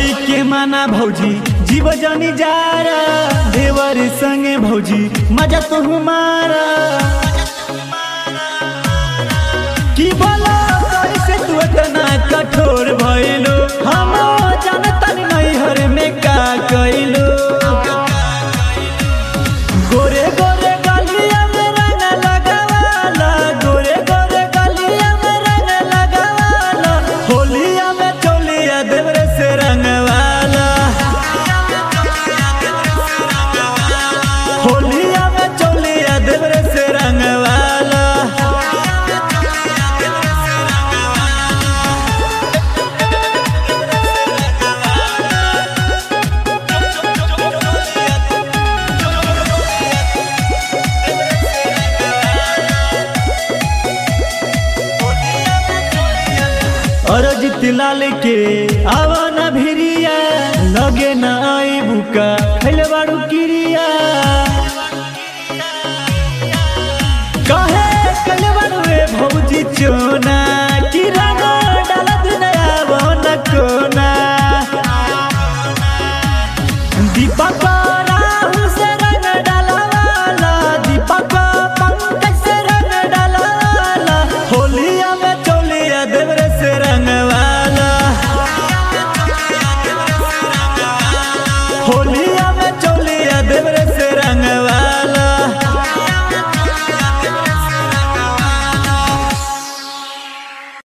कोई के माना भौजी जीव जानी जारा देवर संगे भौजी मजा तो हमारा की बोला कैसे तू इतना कठोर भइलो हम जानता नहीं हर में का कइलो गोरे गोरे गलिया में रंग लगावाला गोरे गोरे गलिया में रंग लगावाला होलिया में चोलिया देवरे से रंगवाला होलिया में चोलिया देवरे से रंगवाला अरजित लाल के आवन भिरिया लगे न आई बुका खैले बाड़ू किरिया कहे कले बाड़ू रे भौजी चोना